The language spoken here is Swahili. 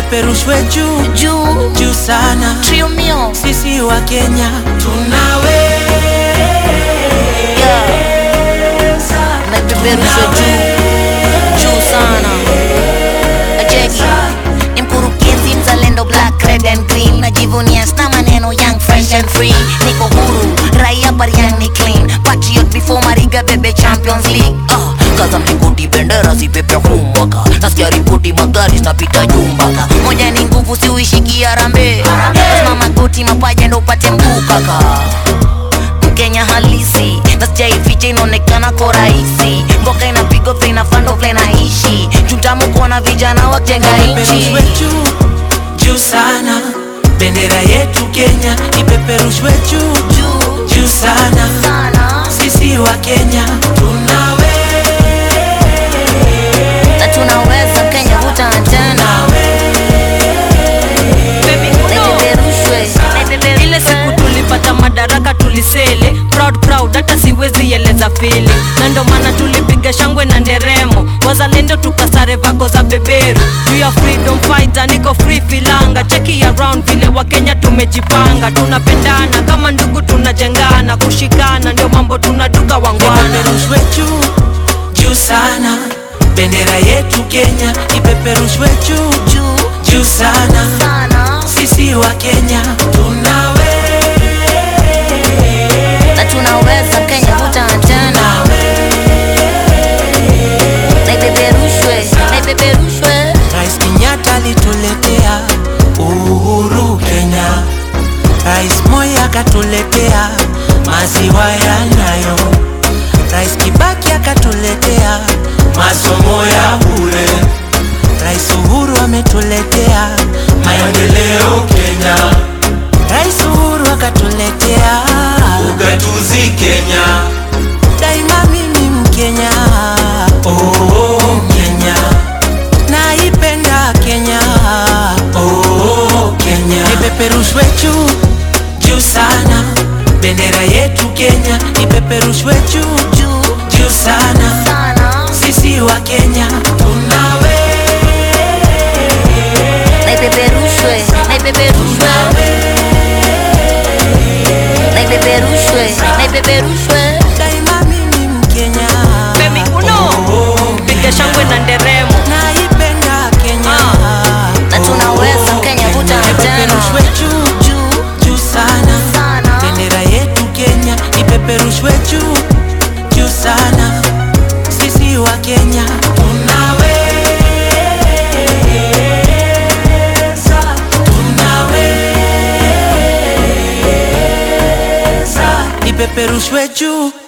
ipeperushwe juu juu juu sana. trio mio Sisi wa Kenya yeah. na ipeperushwe juu juu sana Ajeki ni mkurugenzi mzalendo black red and green najivunia sna maneno young fresh and free niko huru raia bariang ni clean patriot before mariga bebe champions league uh, kaza mlingoti bendera zipepe humwaka nasikia ripoti magari zinapita jumbaka moja ni nguvu siuishikia rambe lazima magoti mapaja ndo upate mguu kaka mkenya halisi na sijaificha inaonekana ko rahisi mboka inapigwa vile inafando vile naishi jutamu kuona vijana wajenga nchi ipeperushwe juu juu sana. Bendera yetu Kenya ipeperushwe juu juu juu sana. sana Sisi wa Kenya na tunaweza kenya vuta tena naipeperushwe ile siku tulipata madaraka tulisele proud proud hata siwezi eleza fili na ndo maana tulipiga shangwe na nderemo wazalendo tukasare vako za beberu juu ya freedom fighter niko free filanga cheki around vile wakenya tumejipanga tunapendana kama ndugu tunajengana kushikana ndio mambo tunaduka wangwana ipeperushwe juu juu sana. Bendera yetu Kenya ipeperushwe juu juu juu sana. sana Sisi wa Kenya na tunaweza kenya vuta tena naipeperushwe naipeperushwe Rais Kenyatta alituletea uhuru Kenya, Rais Moi akatuletea maziwa ya Nyayo, Rais Kibaki akatuletea masomo ya bure, Rais Uhuru ametuletea maendeleo Kenya, Rais Uhuru akatuletea ugatuzi Kenya, daima mimi Mkenya, oh, Kenya naipenda Kenya, oh, Kenya ipeperushwe juu juu sana, bendera yetu Kenya ipeperushwe juu juu juu sana, sana sisi wa Kenya tunawe naipeperushwe naipeperushwe naipeperushwe naipeperushwe daima mimi Mkenya, Femi uno piga shangwe na nderemo naipenda Kenya na tunaweza kenya vuta ipeperushwe tena juu juu juu sana sana bendera yetu Kenya ipeperushwe juu juu sana, sisi wa Kenya tunaweza, tunaweza, ipeperushwe juu